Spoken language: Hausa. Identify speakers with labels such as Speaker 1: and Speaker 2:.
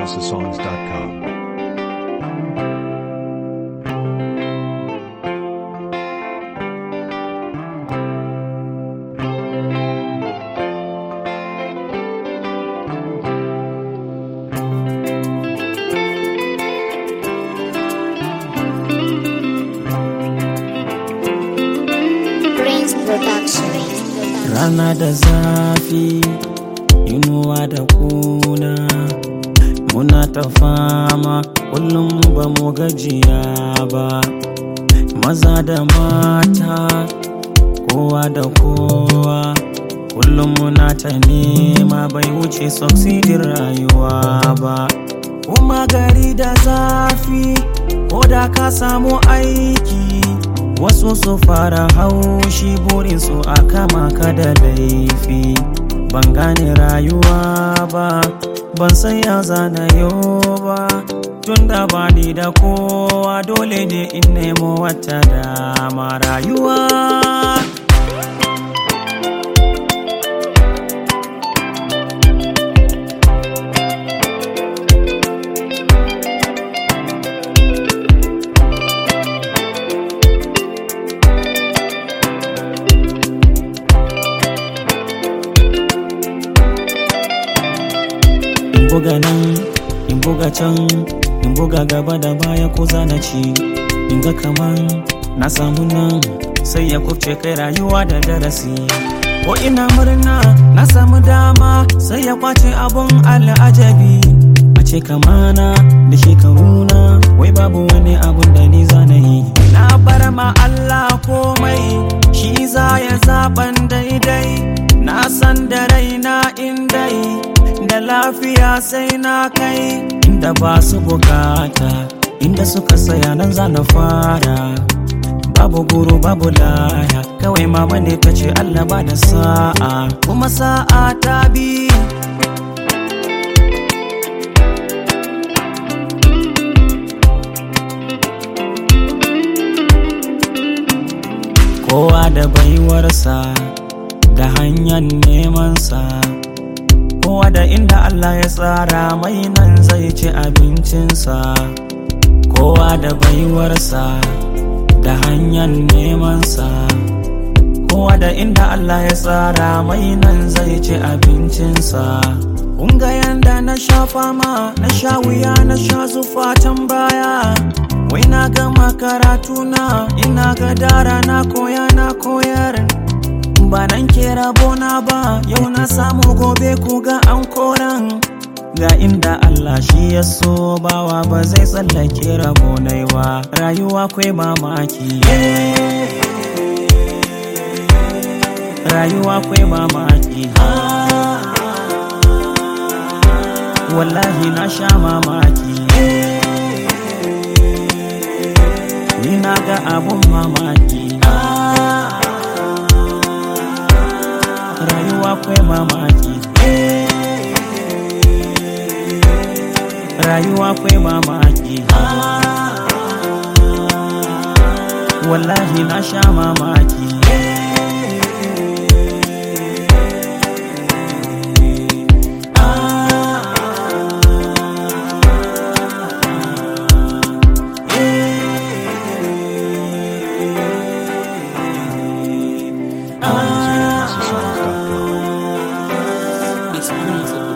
Speaker 1: PrinceHouseSongs.com.
Speaker 2: Prince Production.
Speaker 3: Rana da zafi, inuwa da kuna Muna ta fama, kullum ba mu gajiya ba Maza da mata, kowa da kowa Kullum muna ta nema bai wuce succeedin rayuwa ba Kuma gari da zafi, ko da ka samu aiki Wasu su fara haushi burinsu a kama ka da laifi Ban gane rayuwa ba, ban san ya zana yau ba Tunda ba ni da kowa dole ne in nemo wata dama rayuwa in buga nan in buga can in buga gaba da baya ko zana ci in ga kaman na samu nan sai ya kubce kai rayuwa da darasi ko ina murna na samu dama sai ya kwace abun al'ajabi a ce kamana da shekaruna wai babu wani abun da ni zana yi na bar ma Allah komai shi za ya zaban daidai na san da raina in dai da lafiya sai na kai inda ba su bukata inda suka saya nan za na fara babu guru babu laya kawai mama ne ta ce Allah ba da sa'a kuma sa'a ta bi kowa da baiwarsa da hanyar nemansa kowa da inda Allah ya tsara mai nan zai ci abincinsa kowa da baiwarsa da hanyar nemansa kowa da inda Allah ya tsara mai nan zai ci abincinsa Kunga yanda na sha fama na sha wuya na sha zufatan baya wai na gama karatuna ina ga dara na koya na koyar ba nan ke rabona ba yau na samu gobe ku ga an koran ga inda Allah shi ya so bawa ba zai tsallake rabonai ba rayuwa kwai mamaki rayuwa kwai mamaki wallahi na sha mamaki ni na ga abun mamaki rayuwa kwai mamaki rayuwa kwai mamaki wallahi na sha mamaki
Speaker 1: PrinceHouseSongs.com.
Speaker 3: It's music.